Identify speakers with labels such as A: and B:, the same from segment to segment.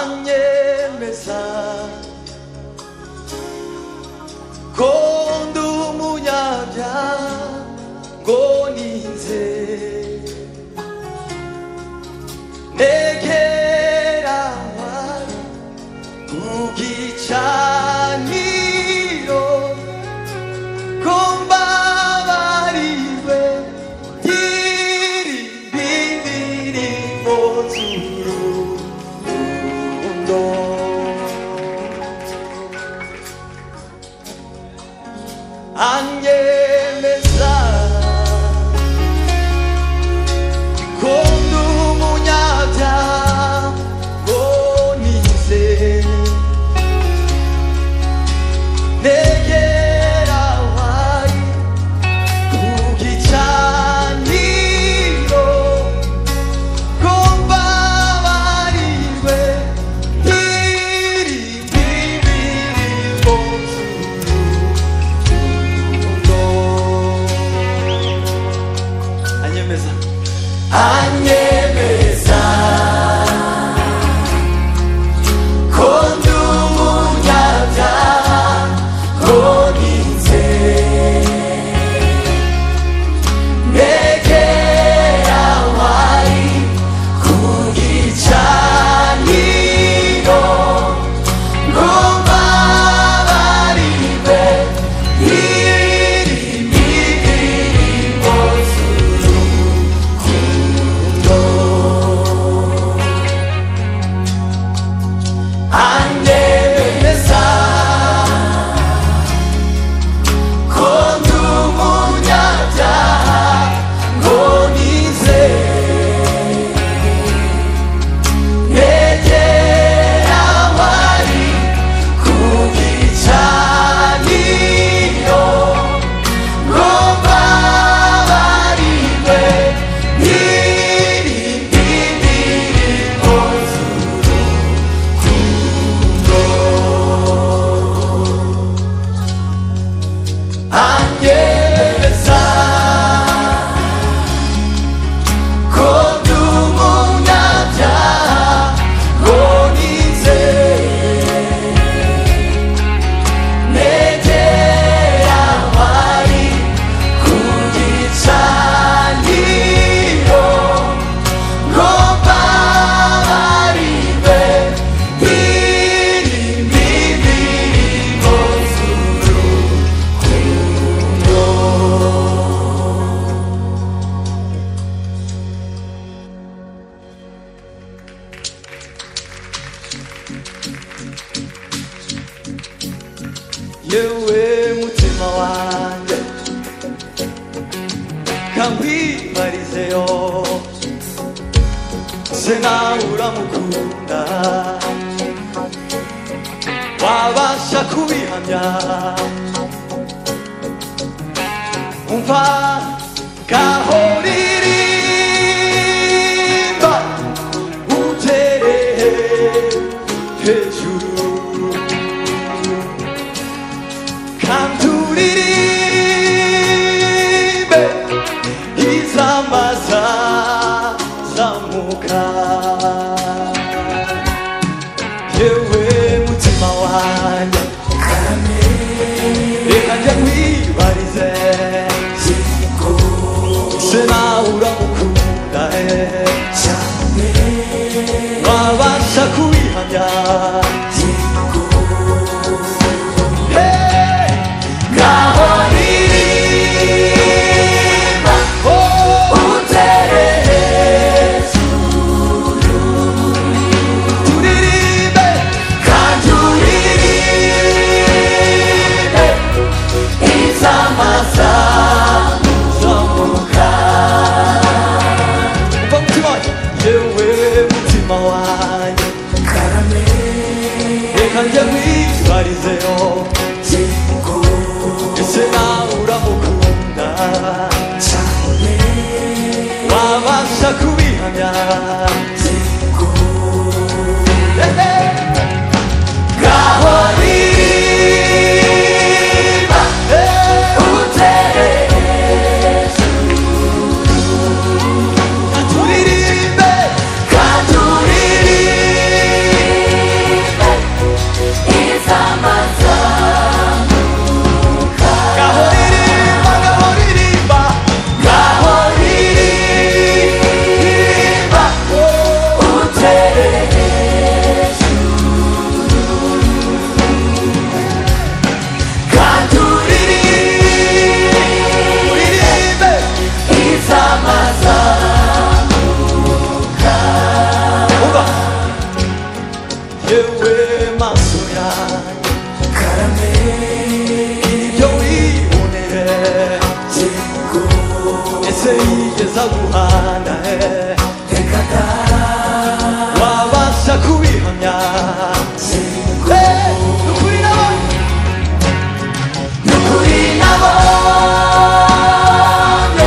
A: anyemeza ko ndi umunyabya ngo ninze ntegeranywa ku gicaniro ko mbabariwe ngirimbimbi mu z'urukundo anyemeza ko ndi umunyabyaha ngo nizere negera wari kugicaniro ko mbabarirwe nk'irimbi biri mu rukundo anyemeza anyemeza ko ndi umunyabyaha Koninze Negera wari kugicaniro Ngo mbabarire irimbi irimo z'urukundo Anyemeza ko ndi umunyabyaha ngo nize negera wari ku gicaniro ngo mbabarirwe nk'irimbi ririmo z'urukundo anyemeza ko ndi umunyabyaha ngo nize negera wari ku gicaniro ngo mbabarire irimbi ririmo z'urukundo yewe mutima wanjye kamwibarizeyo se nawe uramukunda wabasha kubihamya umva kahoririmba utere hejuru kanturirimbe izamaza zamuka yewe mutima wanjye reka njya nkwibarize se nawe uramukunda wabasha kubihamya Hey! ngaho ririmba oh, utere turirimbe kandi uririmbe izamazamuka umva mutima wanjye yewe mutima wanjye reka njye nkwitwarizeho ese nawe uramukunda wabasha kubihamya Ehe. ngaho ririmba eh, utere Katuririmbe, katuririmbe, 가까이 가라네 여기 오늘의 친구 에세이에 사고 하나에 대가다 와와 사쿠이 하냐 친구 누구이 나와 누구이 나와 내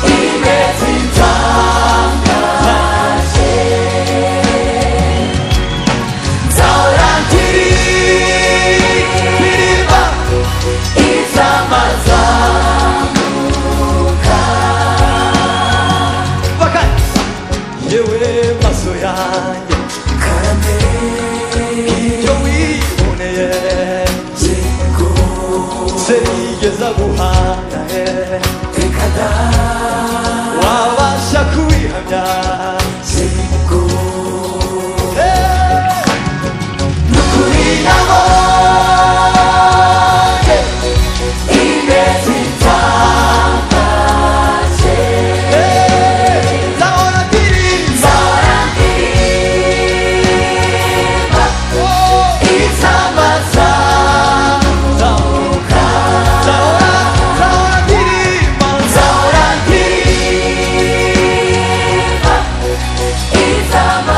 A: 입에 진짜 사랑 길이 비리바 이상한 사무가 바깥 예외 마소야 가라네 여위 오네에 친구 세계 사고 하나에 대카다 와와 샤쿠이 하냐 친구 에 누구이 나머게 입에 진짜까지 사랑끼리 사랑끼리 맞고 이참한 사랑가 사랑 사랑끼리 맞 사랑끼리 맞 이참한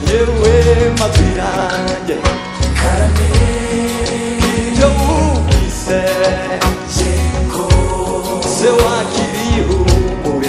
A: 예우의 맛이란 게 비려우 이세 세와 길이 후모에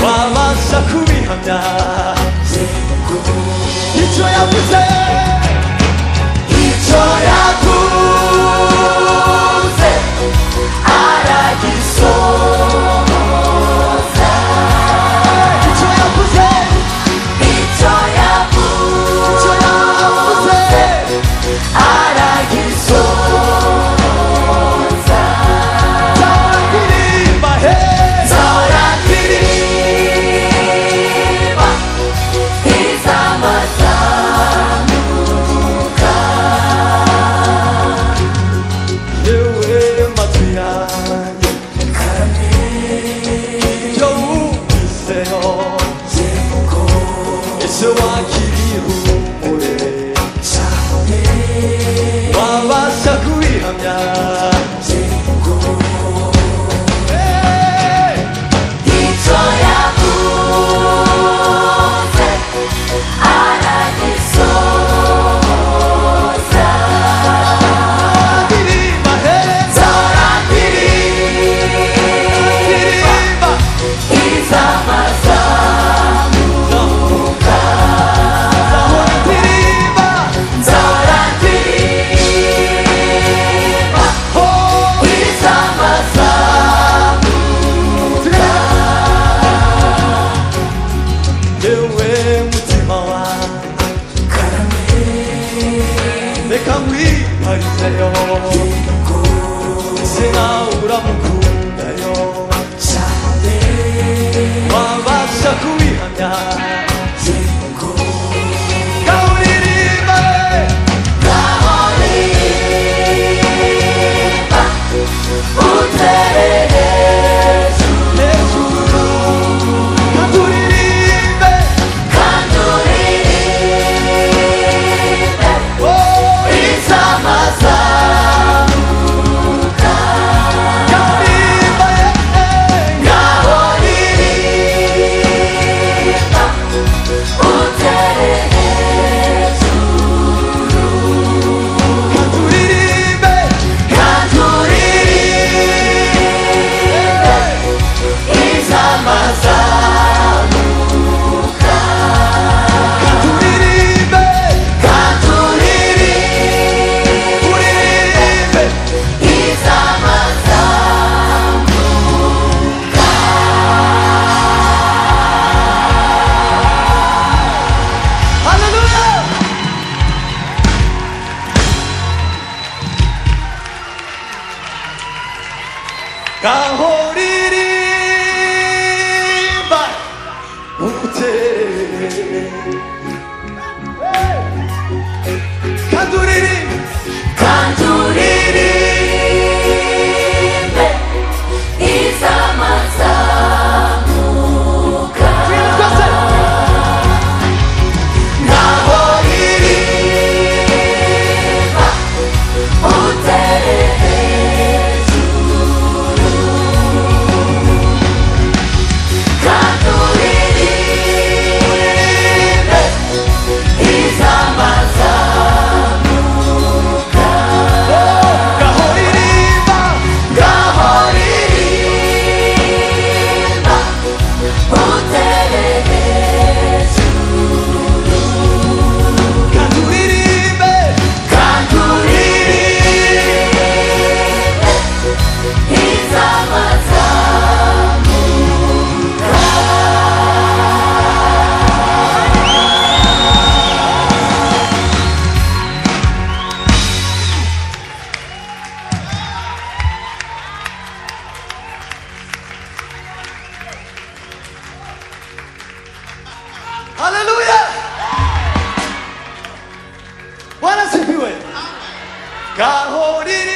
A: 와마 사쿠미 하냐 잊혀야 부세 잊혀야 부세 아라기 소모사 잊혀야 부세 잊혀야 부세 아라기 소사 사랑끼리 마해 사랑끼리 마 Hallelujah! Bwana sifiwe. Kahoriri